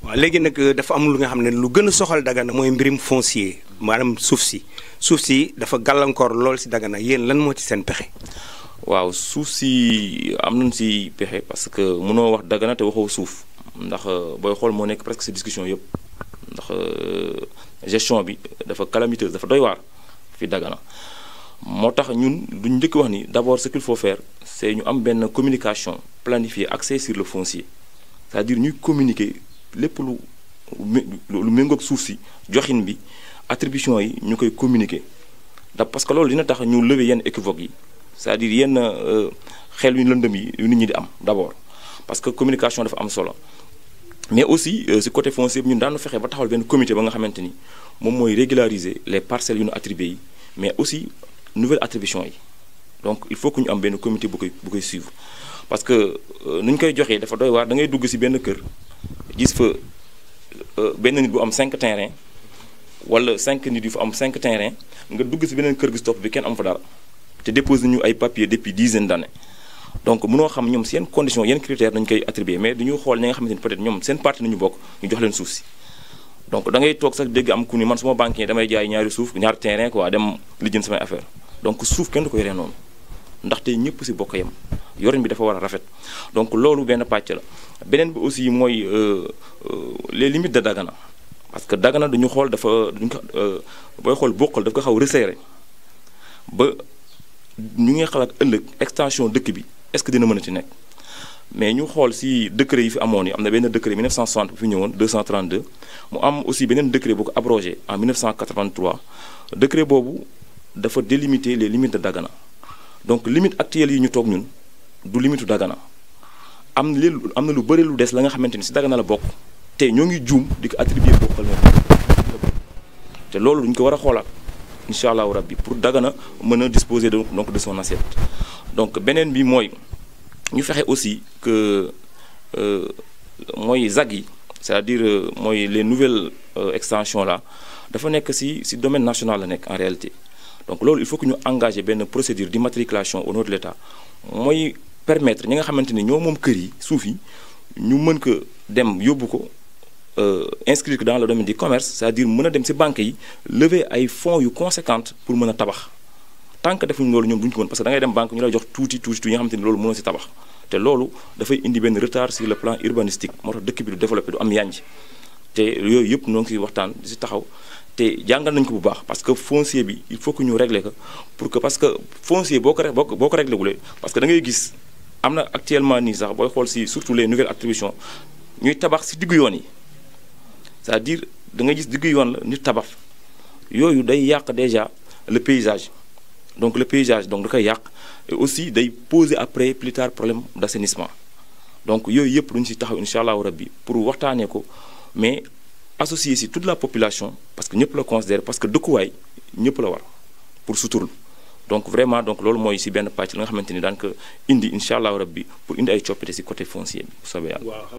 waaw léegi nag dafa am lu nga xam ne lu gën a soxal Dagana mooy mbirim foncier maanaam suuf si suuf si dafa gàllankoor lool si Dagana yéen lan moo ci seen pexe. waaw suuf si am nañ si pexe parce que mënoo wax Dagana te waxoo suuf ndax booy xool moo nekk presque si discussion yëpp ndax gestion bi dafa calamiteuse dafa doy waar fi Dagana moo tax ñun duñ njëkk wax ni d'abord ce qu'il faut faire c'est ñu am benn communication planifiée axée sur le foncier c'est-à-dire ñuy communiquer lépp lu lu méngoog suuf si joxin bi attribution yi ñu koy communiquer da parce que loolu dina tax ñu lever yenn équivoque yi c'est-à-dire yenn xel yu lëndëm yi yu nit ñi di am d'abord parce que communication dafa am solo mais aussi ci côté foncier bi ñun daanu fexe ba taxawal benn comité ba nga xamante ni moom mooy régulariser les parcelles yu ñu attribué yi mais aussi nouvelle attribution yi donc il faut que ñu am benn comité bu koy bu koy suivre parce que nu ñu koy joxee dafa doy waar da ngay dugg ci benn kër gis fa benn nit bu am 5 terrain wala 5 nit yu fa am 5 terrain nga dugg ci beneen kër gi stop bi kenn am fa dara te déposé ñu ay papiers depuis dizaine d'années donc mënoo xam ñoom seen condition yenn critères dañu koy attribuer mais dañu xool ñi nga xamante ni peut-être ñoom seen parti nañu bokk ñu jox leen suuf si donc da ngay toog sax dégg am ku ni man suma banquier damay jaay ñaari suuf ñaari terrain quoi dem lijjën samay affaire donc suuf kenn du ko yoree noonu ndaxte ñëpp ci bokk yem yorin bi dafa war a rafet donc loolu benn pàcc la beneen bi aussi mooy les limites de Dagana parce que Dagana duñu xool dafa duñu ko booy xool bokkal daf ko xaw resserré ba ñu ngi xalaat ëllëg extension dëkk bi est-ce que dina mën a ci nekk mais ñu xool ci décret yi fi amoon yi am na benn décret 1960 bu fi ñëwoon 232 mu am aussi beneen décret bu ko abrogé en 1983 décret boobu dafa délimiter les limites de Dagana donc limite actuelle yi ñu toog ñun du limitu Dagana am na lu am na lu bëri lu des la nga xamante ni ci Dagana la bokk te ñoo ngi juum di ko attribuer bokkal moom te loolu duñu ko war a xoolaat incha allahu rabbi pour Dagana mën a disposer de donc de son assiette donc beneen bi mooy ñu fexe aussi que mooy ZAC yi c'est-à-dire mooy les nouvelles extensions là dafa nekk ci ci domaine national la nekk en réalité donc loolu il faut que ñu engager benn procédure d'immatriculation au nom de l'État mooy permettre ñi nga xamante ni ñoo moom kër yi suuf yi ñu mën ko dem yóbbu ko inscrire ko dans le domaine du commerce c'est-à-dire mën a dem ci banques yi lever ay fonds yu conséquentes pour mën a tabax tant que defuñu loolu ñoom duñu ko mën parce que da ngay dem banque ñu lay jox tuuti tuuti tuuti yi nga xamante ni loolu mënoo ci tabax te loolu dafay indi benn retard sur le plan urbanistique moo tax dëkk bi du développé du am yanj te yooyu yëpp noo ngi ciy waxtaan di ci taxaw te jàngal nañu ko bu baax parce que foncier bi il faut que ñu régler ko pour que parce que foncier boo ko boo ko boo ko réglé wulee parce que da ngay gis am na actuellement nii sax booy xool ci surtout les nouvelles attributions ñuy tabax ci diggu yoon yi c'est-à-dire da ngay gis diggu yoon la nit tabax yooyu day yàq déjà le paysage donc le paysage donc da koy yàq et aussi day poser après plus tard problème d'assainissement donc yooyu yëpp duñu ci taxaw incha allahu rabbi pour waxtaanee ko mais associer ci toute la population parce que ñëpp la considérer parce que dëkkuwaay ñëpp la war pour suturlu donc vraiment donc loolu mooy ci benn pàcc la nga xamante ni daan ko indi incha allahu rabbi pour indi ay coppite ci côté foncier bi bu soobee yàlla